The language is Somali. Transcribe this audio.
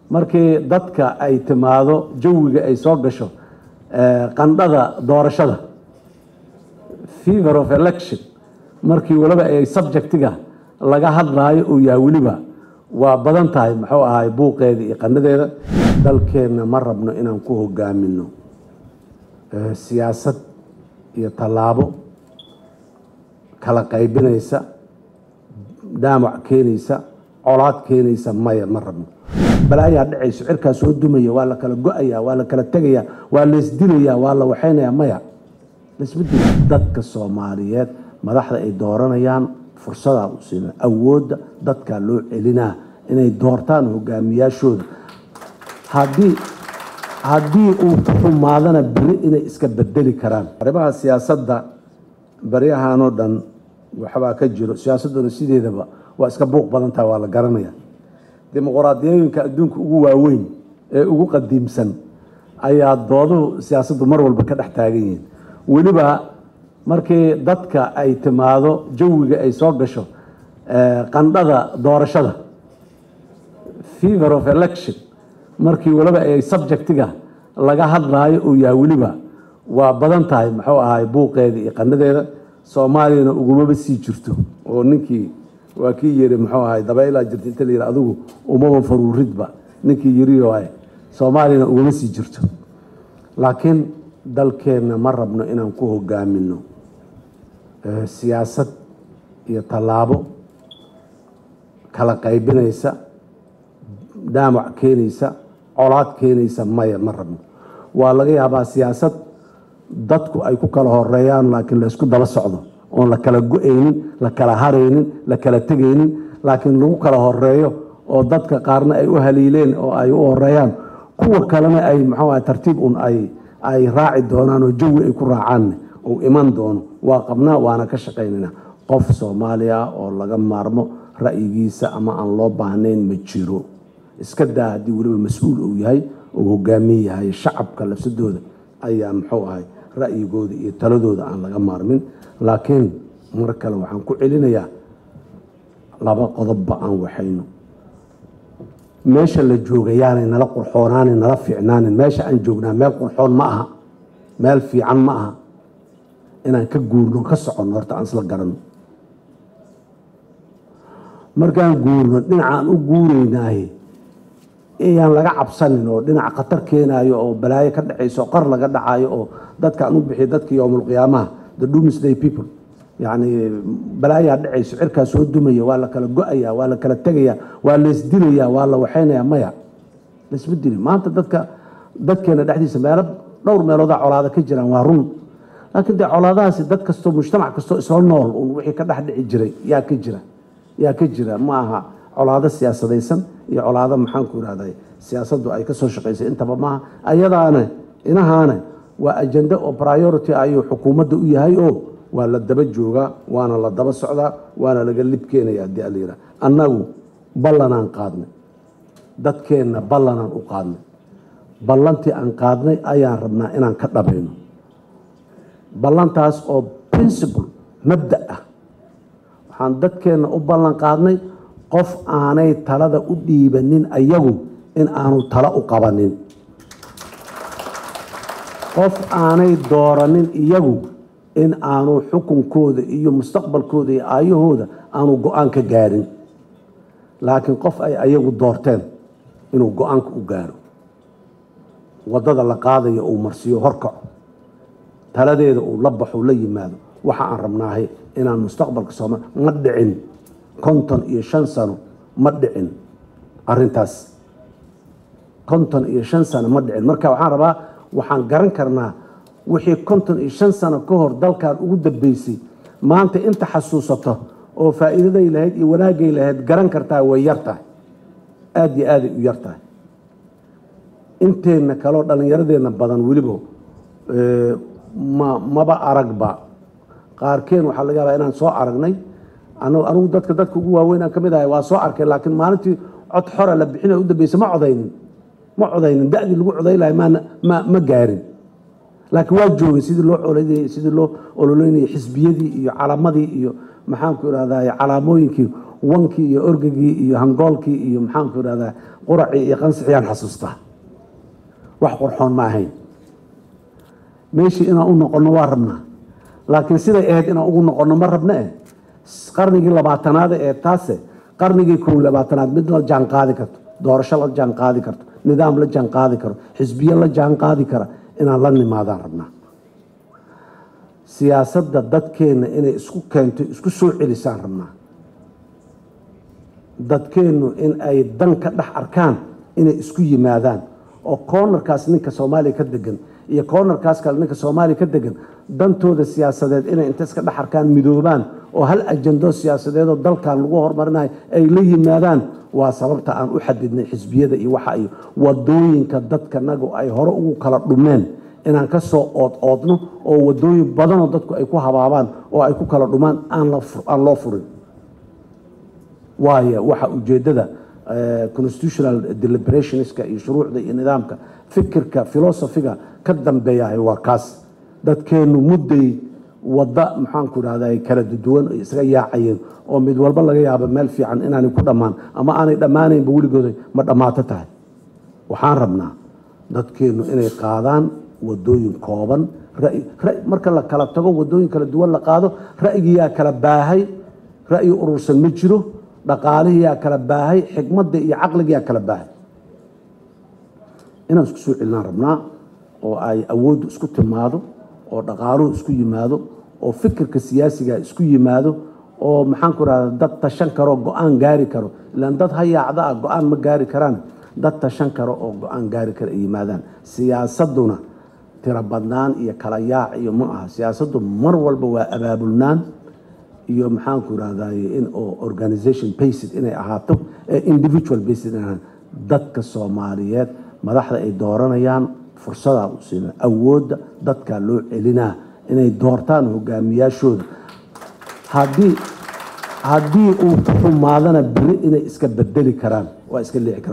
markii dadka ay timaado jawiga ay soo gasho qandhada doorashada fever of election markii waliba ay subjectiga laga hadlaayo uu yahay weliba waa badan tahay muxuu ahay buuqeeda iyo qanadeeda dalkeenna ma rabno inaan ku hogaamino siyaasad iyo tallaabo kala qaybinaysa dhaamac keenaysa colaad keenaysa maya ma rabno balaayaa dhacayso cirkaa soo dumaya waa la kala go-aya waa la kala tegaya waa laysdilaya waa la waxaynaya maya laisma dilo dadka soomaaliyeed madaxda ay dooranayaan fursadaa u siina awoodda dadkaa loo celinaa inay doortaan hogaamiyaashooda haddii haddii uu ku xumaadana beri inay iska bedeli karaan arrimaha siyaasadda baryahanoo dhan waxbaa ka jiro siyaasadduna sideedaba waa iska buuq badan tahay waa la garanaya dimuqraadiyooyinka adduunka ugu waaweyn ee ugu qadiimsan ayaa dooduhu siyaasaddu mar walba ka dhex taagan yihiin weliba markii dadka ay timaado jawiga ay soo gasho qandhada doorashada fever of election markii waliba ay subjectiga laga hadlaayo uu yahay weliba waa badan tahay muxuu ahay buuqeeda iyo qanadeeda soomaaliyana ugumaba sii jirto oo ninkii waa kii yiri muxuu ahay dabaylaa jirta inta la yidhi adigu umaba faruuridba ninkii yiri waay soomaaliyana uguma sii jirto laakiin dalkeenna ma rabno inaan ku hogaamino siyaasad iyo tallaabo kala qaybinaysa dhaamac keenaysa colaad keenaysa maya ma rabno waa laga yaabaa siyaasad dadku ay ku kala horeeyaan laakiin laysku daba socdo oon la kala go-aynin la kala haraynin la kala tegaynin laakiin lagu kala horeeyo oo dadka qaarna ay u haliileen oo ay u horeeyaan kuwa kalena ay maxaa tartiib un ay ay raaci doonaan oo jawi ay ku raacaanne uu iman doono waa qabnaa waana ka shaqaynayna qof soomaali ah oo laga maarmo ra'yigiisa ama aan loo baahnayn ma jiro iska daa haddii weliba mas-uul uu yahay uu hogaamin yahay shacabka lafsadooda ayaa muxuu ahay ra'yigooda iyo taladooda aan laga maarmin laakiin mar kale waxaan ku celinayaa laba qodobba aan waxayno meesha la joogayaanay nala qurxoonaanin nala fiicnaanin meesha aan joognaa meel qurxoon ma aha meel fiican ma aha inaan ka guurno ka soconno horta aan isla garanno markaan guurno dhinacaan u guuraynaaye ayaan laga cabsanin oo dhinac khatar keenaayo oo balaayo ka dhacayso qar laga dhacayo oo dadkaan u bixiy dadka yowmulqiyaamaha the doomsday people yacni balaayaa dhacayso cirkaa soo dumaya waa la kala go-aya waa la kala tegaya waa laysdilaya waa la waxaynaya maya laysma dili maanta dadka dadkeena dhexdiisa meelo dhowr meeloodaa colaada ka jiraan waa run laakiin dee colaadahaasi dad kastoo mujtamac kastoo isla nool un wixii ka dhex dhici jiray yaa ka jira yaa ka jira ma aha colaado siyaasadaysan iyo colaado maxaanku irahday siyaasaddu ay ka soo shaqaysay intaba maaha ayadaane inahaane waa ajende oo priority ayuu xukuumadda u yahay oo waa la daba joogaa waana la daba socdaa waana laga lib keenaya haddii ala yidhaha annagu ballanaan qaadnay dadkeenna ballanaan u qaadnay ballantii aan qaadnay ayaan rabnaa inaan ka dhabayno ballantaas oo principle mabda ah waxaan dadkeenna u ballan qaadnay qof aanay talada u dhiibanin ayagu in aanu talo u qabanin qof aanay dooranin iyagu in aanu xukunkooda iyo mustaqbalkooda iyo aayahooda aanu go-aan ka gaarin laakiin qof ay ayagu doorteen inuu go-aanka u gaaro waddada la qaadayo uu marsiiyo horkaco taladeeda uu la baxo la yimaado waxa aan rabnaahay inaan mustaqbalka sooma ma dhicin konton iyo shan sano ma dhicin arintaas konton iyo shan sano ma dhicin marka waxaan rabaa waxaan garan karnaa wixii konton iyo shan sano ka hor dalkan ugu dambeysay maanta inta xasuusato oo faa'iidaday lahayd iyo wanaagay lahayd garan kartaa way yar tahay aada iyo aaday u yar tahay inteenna kaleo dhallinyaradeenna badan weliba ma maba aragba qaarkeen waxaa laga yaabaa inaan soo aragnay anigu dadka dadka ugu waaweyn aan ka mid ahay waa soo arkay laakiin maalintii cod xora la bixina u dambeysa ma codaynin ma codaynin da-dii lagu coday lahay maana ma ma gaarin laakiin waa joogay sidii loo colayay sidii loo ololeynayay xisbiyadii iyo calaamadii iyo maxaanku irahdaa calaamooyinkii wankii iyo orgagii iyo hangoolkii iyo maxaanku irahdaa quracii iyo qansixiyaan xasuustaa wax qurxoon ma ahayn meeshii inaan u noqonno waa rabnaa laakiin siday ahayd inaan ugu noqonno ma rabna eh qarnigii labaatanaad ee taase qarnigii kow labaatanaad mid la jaan qaadi karto doorasho la jaan qaadi karto nidaam la jaan qaadi karo xisbiye la jaan qaadi kara inaan la nimaadaan rabnaa siyaasadda dadkeenna inay isku keento isku soo celisaan rabnaa dadkeennu in ay dan ka dhex arkaan inay isku yimaadaan oo koonarkaas ninka soomaaliya ka degan iyo koonarkaas kale ninka soomaaliya ka degan dantooda siyaasadeed inay inta iska dhex arkaan midoobaan oo hal ajando siyaasadeedoo dalkan lagu horumarinayo ay la yimaadaan waa sababta aan u xadidnay xisbiyada iyo waxa iyo wadooyinka dadkanagu ay hore ugu kala dhumeen inaan ka soo ood oodno oo wadooyin badanoo dadku ay ku habaabaan oo ay ku kala dhumaan aan loo furin waayo waxa ujeedada constitutional deliberationska iyo shuruucda iyo nidaamka fikirka filosofiga ka dambeeyahay waa kaas dadkeennu mudday wadda maxaanku idhahda kala duwan ay isaga yaacayeen oo mid walba laga yaabo meel fiican inaanay ku dhammaan ama aanay dhammaanaynba weligooda ma dhammaato tahay waxaan rabnaa dadkeennu inay qaadaan wadooyin kooban marka la kala tago wadooyin kala duwan la qaado ra'yigiyaa kala baahay ra'yi urursan ma jiro dhaqaalihiyaa kala baahay xikmadda iyo caqligiyaa kala baahay inaan isku soo celinaan rabnaa oo ay awooddu isku timaado oo dhaqaaluhu isku yimaado oo fikirka siyaasiga isku yimaado oo maxaanku rahda dad tashan karo go-aan gaari karo ilaan dad hayaacda ah go-aan ma gaari karaan dad tashan karo oo go-aan gaari kara ay yimaadaan siyaasaduna tiro badnaan iyo kala yaac iyo ma aha siyaasaddu mar walba waa abaabulnaan iyo maxaanku irahdaye in oo organization based inay ahaato ee individual based in dadka soomaaliyeed madaxda ay dooranayaan fursadaa u siina awoodda dadkaa loo celinaa inay doortaan hogaamiyaashooda haddii haddii uu ku xumaadana beri inay iska bedeli karaan waa iska leexi karaan